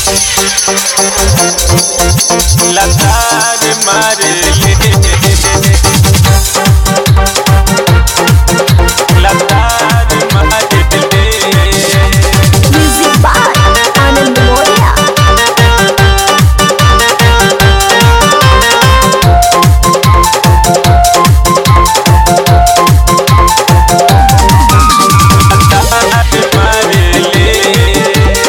लतार मारे लतार मारे Music by Anand Moria. लतार मारे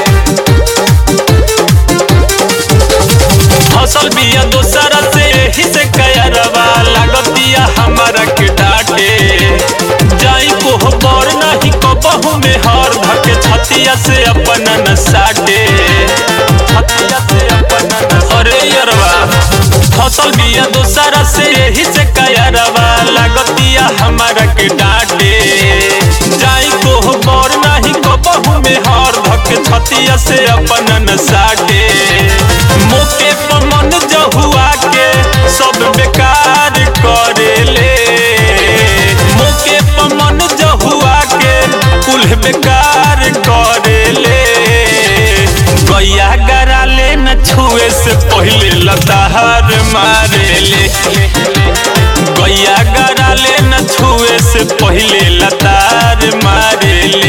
फसल बिया दोसरा से ही से कयरवा लागतिया हमारा के डांटे जाई को बर नहीं कबहू में हर धके छतिया से अपन न साटे छतिया से अपन न अरे यरवा फसल बिया दोसरा से ही से कयरवा लागतिया हमारा के डांटे जाई को बर नहीं कबहू में हर धके छतिया से अपन न साटे मोके पमन जहुआ के सब बेकार करेले मोके पमन जहुआ के कुल बेकार करेले गैया गराले न छुए से पहले लताहर मारेले गैया गराले न छुए से पहले लतार मारेले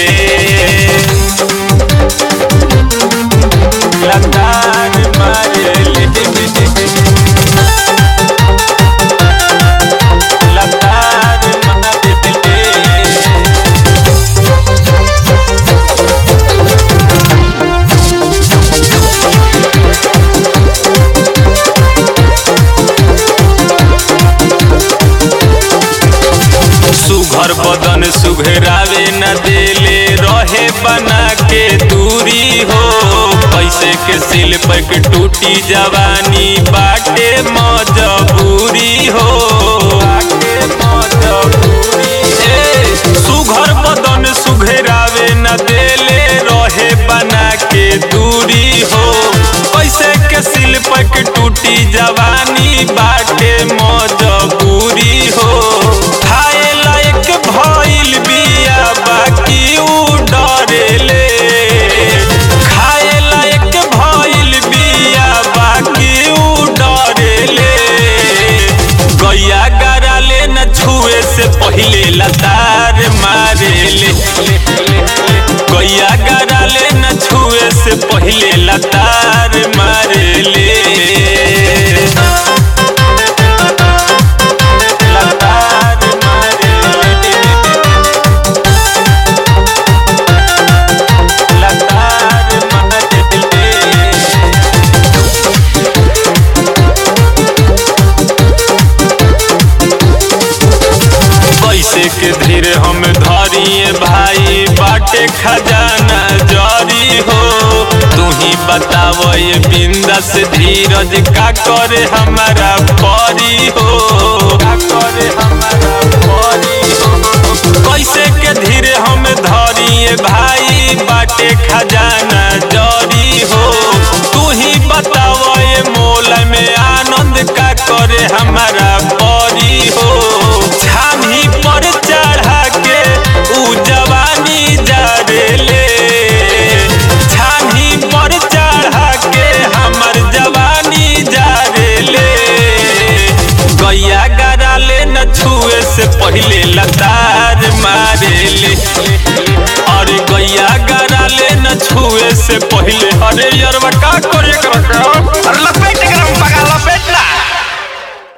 लतार मारेले लतार मारेले सुघर बदन सुघरावे न देले रहे बना के दूरी हो पैसे के सिल पैक टूटी जवानी बाटे मजबूरी हो बाटे मजबूरी ए, सुघर बदन सुघरावे न देले रहे बना के दूरी हो पैसे के सिल पैक टूटी जवानी बाटे मजबूरी हो खाए लायक भइल बिया बाकी उ डरेले खाए लायक भइल बिया बाकी उ डरेले गैया गराले न छुए से पहिले लतार मारेले गैया गराले न छुए से पहिले लतार मारेले लतार मारेले लतार मारेले पैसे के धीरे हम धरिए भाई बाटे खजाना जरी हो तू ही बताव ये बिंदा से धीरज का करे हमारा परी हो का करे हमारा परी हो पैसे के धीरे हम धरिए भाई बाटे खजाना जरी हो तू ही बताव ये मोल में आनंद का करे हमारा परी हो छानी पर चढ़ा के उ जवानी जरेले छानी पर चढ़ा के हमर जवानी जरेले गैया गराले न छुए से पहले लतार मारेले और गैया गराले न छुए से पहले अरे यरवा का करे